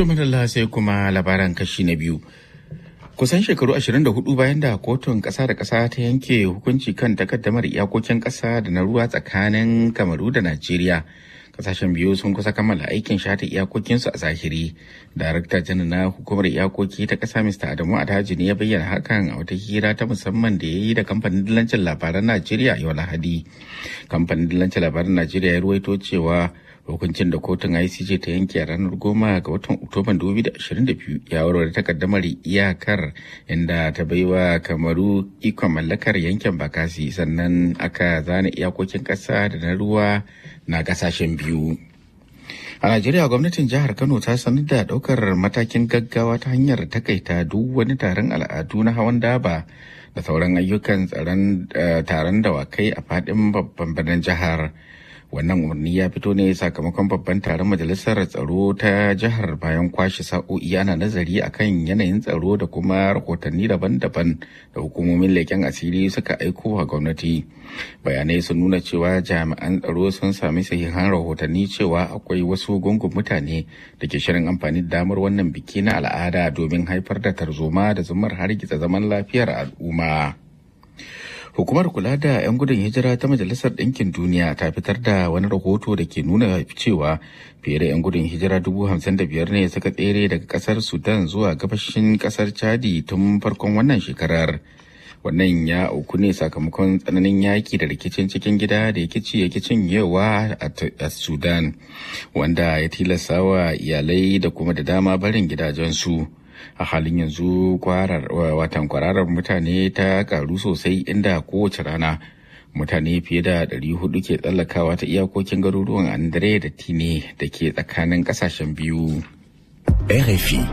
To madalla sai kuma labaran kashi na biyu. Kusan shekaru 24 bayan da kotun ƙasa da ƙasa ta yanke hukunci kan takaddamar iyakokin ƙasa da na ruwa tsakanin Kamaru da Najeriya. Kasashen biyu sun kusa kammala aikin shata iyakokinsu a zahiri. Darakta janar na hukumar iyakoki ta ƙasa Mr. Adamu Adaji ne ya bayyana hakan a wata hira ta musamman da ya yi da kamfanin dillancin labaran Najeriya yau Lahadi. Kamfanin dillancin labaran Najeriya ya ruwaito cewa hukuncin da kotun ICJ ta yanke a ranar goma ga watan Oktoban 2022 ya warware takaddamar iyakar inda ta baiwa kamaru ikon mallakar yankin bakasi sannan aka zana iyakokin ƙasa da na ruwa na ƙasashen biyu. A Najeriya gwamnatin jihar Kano ta sanar da ɗaukar matakin gaggawa ta hanyar takaita duk wani taron al'adu na hawan daba da sauran ayyukan tsaron taron dawakai a faɗin babban birnin jihar. wannan umarni ya fito ne sakamakon babban taron majalisar tsaro ta jihar bayan kwashe sa'o'i ana nazari akan yanayin tsaro da kuma rahotanni daban-daban da hukumomin leƙen asiri suka aiko wa gwamnati bayanai sun nuna cewa jami'an tsaro sun sami sahihan rahotanni cewa akwai wasu gungun mutane da ke shirin amfani da damar wannan biki na al'ada domin haifar da tarzoma da zumar hargitsa zaman lafiyar al'umma. Hukumar kula da 'yan gudun hijira ta Majalisar Ɗinkin Duniya ta fitar da wani rahoto da ke nuna cewa fiye da 'yan gudun hijira dubu hamsin da biyar ne suka tsere daga ƙasar Sudan zuwa gabashin ƙasar Chadi tun farkon wannan shekarar. Wannan ya auku ne sakamakon tsananin yaki da rikicin cikin gida da yakici yakicin yawa a Sudan, wanda ya tilasta wa iyalai da kuma da dama barin gidajensu. a halin yanzu watan kwararar mutane ta karu sosai inda kowace rana mutane fiye da 400 ke tsallakawa ta iyakokin garuruwan andre da tine da ke tsakanin kasashen biyu RFI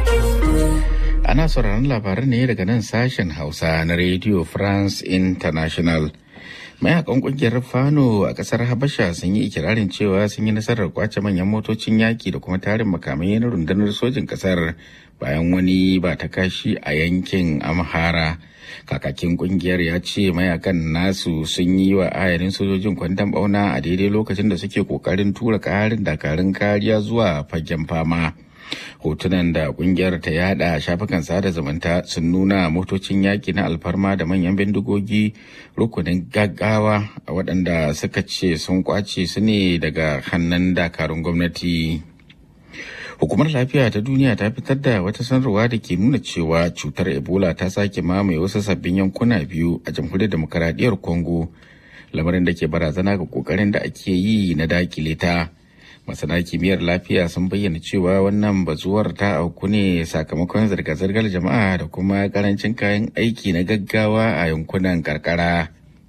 ana sauraron labaran ne daga nan sashen hausa na radio france international mayakan kungiyar fano a kasar habasha sun yi ikirarin cewa sun yi nasarar kwace manyan motocin yaki da kuma tarin makamai na rundunar sojin kasar bayan wani ba ta kashi a yankin amhara kakakin kungiyar ya ce mayakan nasu sun yi wa ayarin sojojin kwandon bauna a daidai lokacin da suke kokarin tura karin dakarun kariya zuwa fagen fama hotunan da kungiyar ta yada shafukan sada zumunta sun nuna motocin yaki na alfarma da manyan bindigogi rukunin gaggawa a waɗanda suka ce sun kwace su ne daga hannun dakarun gwamnati hukumar lafiya ta duniya ta fitar da wata sanarwa da ke nuna cewa cutar ebola ta sake mamaye wasu sabbin yankuna biyu a jamhuriyar demokaradiyyar congo lamarin da ke barazana ga kokarin da ake yi na dakile ta masana kimiyyar lafiya sun bayyana cewa wannan bazuwar ta auku ne sakamakon zirga-zirgar jama'a da kuma karancin kayan aiki na gaggawa a yankunan karkara.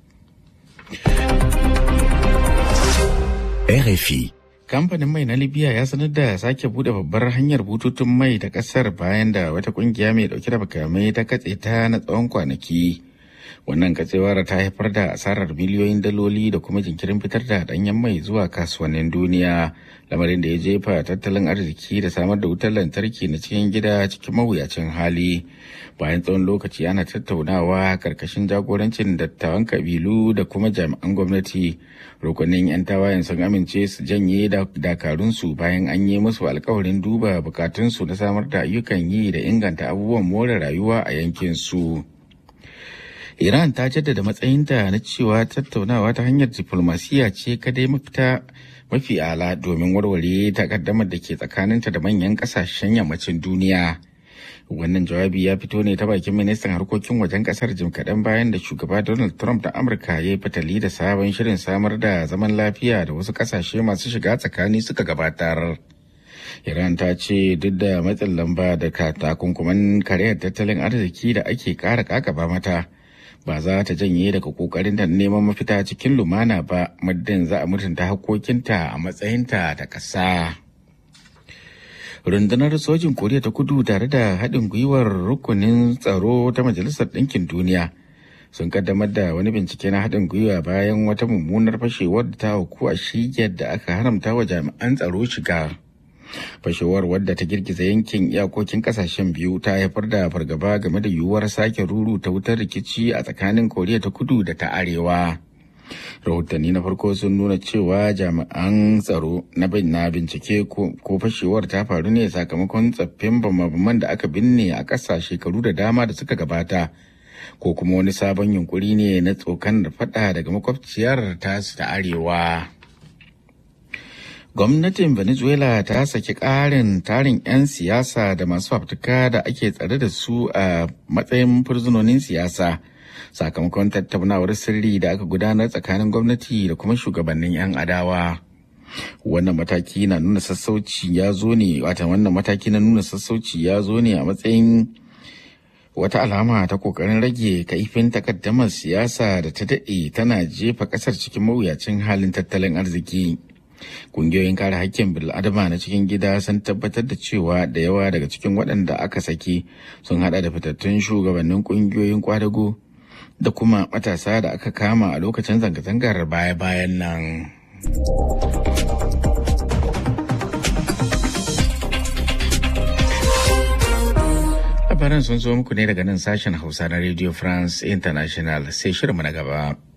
RFI kamfanin mai na libya ya sanar da sake bude babbar hanyar bututun mai ta kasar bayan da wata kungiya mai dauke da makamai ta katse ta na tsawon kwanaki wannan katsewar ta haifar da asarar miliyoyin daloli da kuma jinkirin fitar da danyen mai zuwa kasuwannin duniya lamarin da ya jefa tattalin arziki da samar da wutar lantarki na cikin gida cikin mawuyacin hali bayan tsawon lokaci ana tattaunawa karkashin jagorancin dattawan kabilu da kuma jami'an gwamnati rukunin 'yan tawayen sun amince su janye dakarunsu bayan an yi musu alkawarin duba bukatunsu na samar da ayyukan yi da inganta abubuwan more rayuwa a yankin su. Iran ta jaddada matsayinta na cewa tattaunawa ta hanyar diflomasiyya ce kadai mafita mafi ala domin warware takaddamar da ke tsakaninta da manyan kasashen yammacin duniya. Wannan jawabi ya fito ne ta bakin ministan harkokin wajen kasar jim kaɗan bayan da shugaba Donald Trump da Amurka ya yi fitali da sabon shirin samar da zaman lafiya da wasu kasashe masu shiga tsakani suka gabatar. Iran ta ce duk da matsin lamba da takunkuman kariyar tattalin arziki da ake ƙara kakaba mata. ba za ta janye daga kokarin da neman mafita cikin lumana ba muddin za a mutunta hakkokinta a matsayinta ta ƙasa. rundunar sojin koriya ta kudu tare da haɗin gwiwar rukunin tsaro ta majalisar ɗinkin duniya sun kaddamar da wani bincike na haɗin gwiwa bayan wata mummunar fashewar da ta auku a shigiyar da aka haramta wa jami'an tsaro shiga fashewar wadda ta girgiza yankin iyakokin kasashen biyu ta haifar da fargaba game da yiwuwar sake ruru ta wutar rikici a tsakanin koriya ta kudu da ta arewa rahotanni na farko sun nuna cewa jami'an tsaro na na bincike ko fashewar ta faru ne sakamakon tsaffin bamabaman da aka binne a ƙasa shekaru da dama da suka gabata ko kuma wani sabon yunkuri ne na tsokan da fada daga makwabciyar tasu ta arewa gwamnatin venezuela ta saki ƙarin tarin 'yan siyasa da masu fafutuka da ake tsare da su a matsayin fursunonin siyasa sakamakon tattaunawar sirri da aka gudanar tsakanin gwamnati da kuma shugabannin 'yan adawa wannan mataki na nuna sassauci ya zo ne wata wannan mataki na nuna sassauci ya zo ne a matsayin wata alama ta kokarin rage kaifin takaddamar siyasa da ta daɗe tana jefa ƙasar cikin mawuyacin halin tattalin arziki Kungiyoyin kare hakkin bil'adama na cikin gida sun tabbatar da cewa da yawa daga cikin waɗanda aka saki sun hada da fitattun shugabannin kungiyoyin kwadago da kuma matasa da aka kama a lokacin zanga-zangar baya-bayan nan. Labaran sun zo muku ne daga nan sashen Hausa na Radio France International sai shirinmu na gaba.